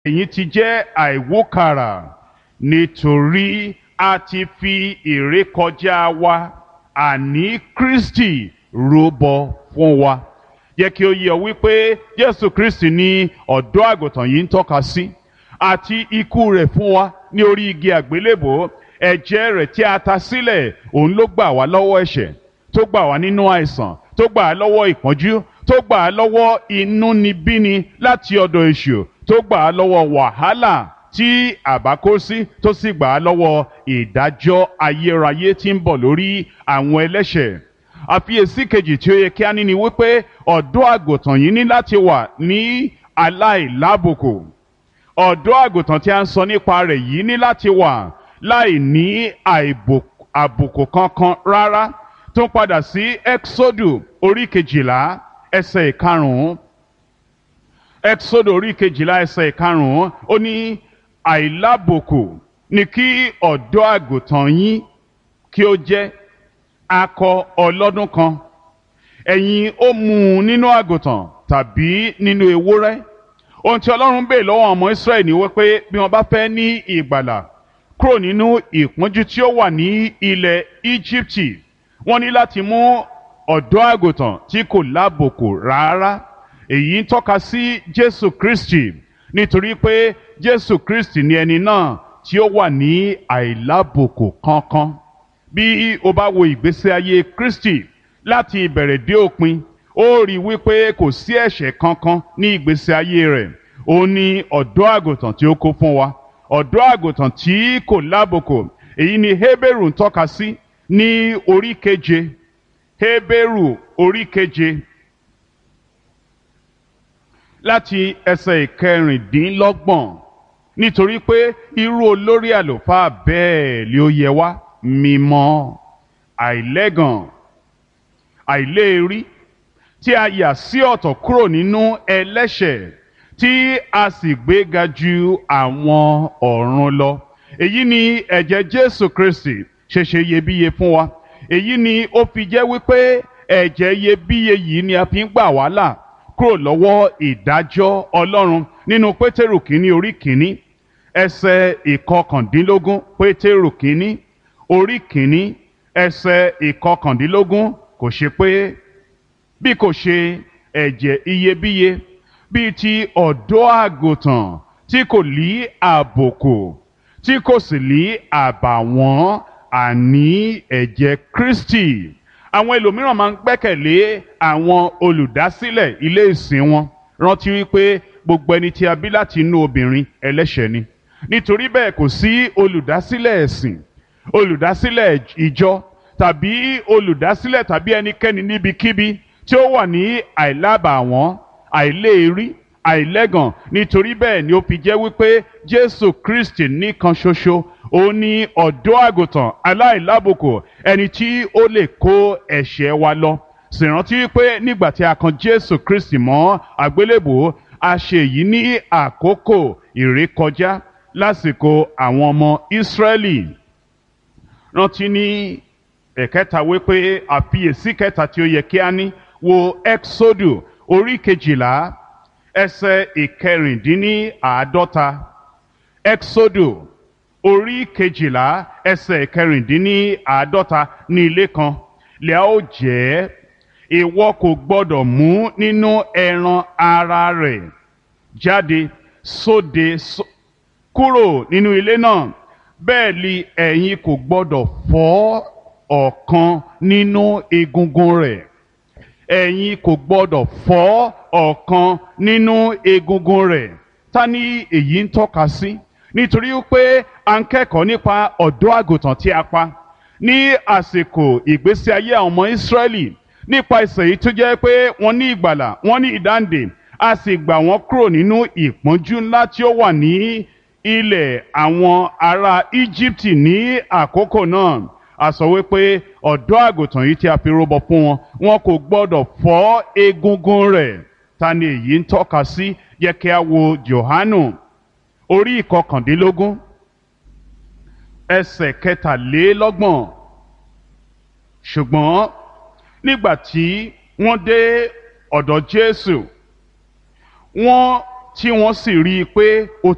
èyí ti jẹ́ àìwókàrà nítorí a ti fi ìrékọjá wa àní Kristi rúbọ fún wa yẹ kí ó yé ọ wípé Jésù Kristi ni ọ̀dọ́ àgùntàn yìí ń tọ́ka sí àti ikú rẹ̀ fún wa ní orí igi àgbélébò ẹ̀jẹ̀ rẹ̀ tí a ta sílẹ̀ òun ló gbà wá lọ́wọ́ ẹ̀ṣẹ̀ tó gbà wá nínú àìsàn tó gbà á lọ́wọ́ ìpọ́njú tó gbà á lọ́wọ́ inúnibíni láti ọ̀dọ̀ èṣù tó gbà á lọ́wọ́ wàhálà tí àbá kó sí tó sì gbà á lọ́wọ́ ìdájọ́ ayérayé tí ń bọ̀ lórí àwọn ẹlẹ́ṣẹ̀ àfiyèsí kejì tí ó yẹ kí a ní ni wípé ọ̀dọ́ àgùntàn yìí ní láti wà ní aláìlábùkù ọ̀dọ́ àgùntàn tí a ń sọ nípa rẹ̀ yìí ní láti wà láì ní àbùkù kankan rárá tó ń padà sí exodu orí kejìlá ẹsẹ̀ ìkarùn-ún exodu orí kejìlá ẹsẹ̀ ìkarùn-ún ó ní àìlábùkù ni kí ọ̀dọ́ àgùntàn yín kí ó jẹ́ akọ ọlọ́dún kan ẹ̀yin ó mú un nínú àgùntàn tàbí nínú ewúrẹ́ ohun tí ọlọ́run bèè lọ́wọ́ ọmọ israẹli ni wípé bí wọ́n bá fẹ́ ní ìgbàlà kúrò nínú ìpọ́njú tí ó wà ní ilẹ̀ íjíbítì wọ́n ní láti mú ọ̀dọ́ àgùntàn tí kò lábòkù rárá èyí ń tọ́ka sí jésù kristi nítorí pé jésù kristi ni ẹni náà tí ó wà ní àìlábòkù kankan bí o bá wo ìgbésí ayé kristi láti ìbẹ̀rẹ̀ dé òpin ó rí i wípé kò sí ẹ̀ṣẹ̀ kankan ní ìgbésí ayé rẹ̀ ó ní ọ̀dọ́ àgùntàn tí ó kó fún wa ọ̀dọ́ àgùntàn tí kò lábòkù èyí ni Hébérù ń tọ́ka sí ní orí keje Hébérù orí keje láti ẹsẹ̀ ìkẹrìndínlọ́gbọ̀n nítorí pé irú olórí àlùfáà bẹ́ẹ̀ ni ó yẹ wá mímọ́ àìlẹ́gàn àìléèrí tí a yà sí ọ̀tọ̀ kúrò nínú ẹlẹ́ṣẹ̀ tí a sì gbéga ju àwọn ọ̀run lọ. èyí ni ẹ̀jẹ̀ Jésù Kristi ṣẹ̀ṣẹ̀ iyebíye fún wa. èyí ni ó fi jẹ́ wípé ẹ̀jẹ̀ iyebíye yìí ni a fi ń gbà wá là kúrò lọ́wọ́ ìdájọ́ Ọlọ́run nínú Pétérù kínní orí kínní ẹsẹ̀ ìkọkàndínlógún Pétérù kínní orí kínní ẹsẹ̀ ìkọkàndínlógún kò ṣe pé bí kò ṣe ẹ̀jẹ̀ iyebíye bíi ti ọ̀dọ́ àgùntàn tí kò lí àbòkù tí kò sì lí àbàwọ́n àní ẹ̀jẹ̀ Kristi àwọn ẹlòmíràn máa ń gbẹ́kẹ̀lé àwọn olùdásílẹ̀ ilé ìsìn wọn rántí wípé gbogbo ẹni tí a bí láti inú obìnrin ẹlẹ́ṣẹ̀ ni nítorí bẹ́ẹ̀ kò sí olùdásílẹ̀ ẹ̀sìn olùdásílẹ̀ ìjọ tàbí olùdásílẹ̀ tàbí ẹnikẹ́ni níbikíbi tí ó wà ní àìlábàwọ́n àìléèrí àìlẹ́gàn nítorí bẹ́ẹ̀ ni ó fi jẹ́ wípé Jésù Kristi nìkan ṣoṣo ó ní ọ̀dọ́ àgùntàn aláìlábùkù ẹni tí ó lè kó ẹ̀ṣẹ̀ wa lọ sì rántí wípé nígbà tí a kan Jésù Kristi mọ́ àgbélébùú a ṣe èyí ní àkókò ìrékọjá lásìkò àwọn ọmọ Ísírẹ́lì rántí ní ẹ̀kẹta wípé àfiyèsí kẹta tí ó yẹ kí a ní wo Exodu orí kejìlá ẹsẹ̀ ìkẹrìndínláàádọ́ta Exodu orí kejìlá ẹsẹ̀ ìkẹrìndínláàádọ́ta ní ilé kan lẹ́à ó jẹ́ ìwọ kò gbọ́dọ̀ mú nínú ẹran ara rẹ̀ jáde sóde kúrò nínú ilé náà bẹ́ẹ̀ ni ẹ̀yin kò gbọ́dọ̀ fọ́ ọ̀kan nínú egungun rẹ̀ ẹ̀yin kò gbọ́dọ̀ fọ́ ọ̀kan nínú egungun rẹ̀ ta ni èyí ń tọ́ka sí nítorí pé a ń kẹ́kọ̀ọ́ nípa ọ̀dọ́ àgùntàn tí a pa ní àsìkò ìgbésí ayé àwọn ọmọ Ísírẹ́lì nípa ìsẹ̀ yìí tó jẹ́ pé wọ́n ní ìgbàlà wọ́n ní ìdáǹdè a sì gbà wọ́n kúrò nínú ìpọ́njú ńlá tí ó wà ní ilẹ̀ àwọn ará Íjíbítì ní àkókò náà a sọ wípé ọ̀dọ́ àgùntàn yìí tí a fi rúbọ fún wọn wọn kò gbọ́dọ̀ fọ́ egungun rẹ̀ ta ni èyí ń tọ́ka sí yẹ kí a wo Jòhánù orí ìkọkàndínlógún ẹsẹ̀ kẹtàlélọ́gbọ̀n ṣùgbọ́n nígbà tí wọ́n dé ọ̀dọ̀ Jésù wọ́n tí wọ́n sì rí i pé ó